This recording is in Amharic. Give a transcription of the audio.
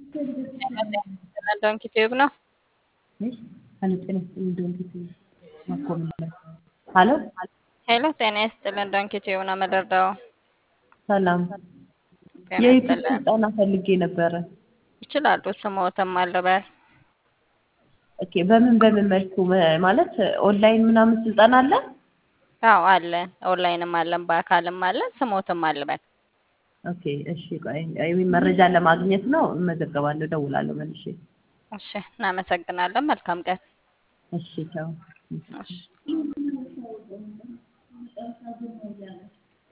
ዶንኪ ቲዩብ ነው። ሀሎ ሄሎ ጤና ይስጥልን። ዶንኪ ቲዩብ ነው መደርደው። ሰላም፣ ጤና የዩቲዩብ ይስጥልን። ስልጠና ፈልጌ ነበረ። ይችላሉ። ስሞትም አልበል ኦኬ፣ በምን በምን መልኩ መ- ማለት ኦንላይን ምናምን ስልጠና አለ? አዎ አለን። ኦንላይንም አለን፣ በአካልም አለን። ስሞትም አልበል ኦኬ፣ እሺ፣ ቆይ አይ መረጃ ለማግኘት ነው። እመዘገባለሁ፣ እደውላለሁ መልሼ። እሺ፣ እናመሰግናለን። መልካም ቀን። እሺ፣ ቻው። እሺ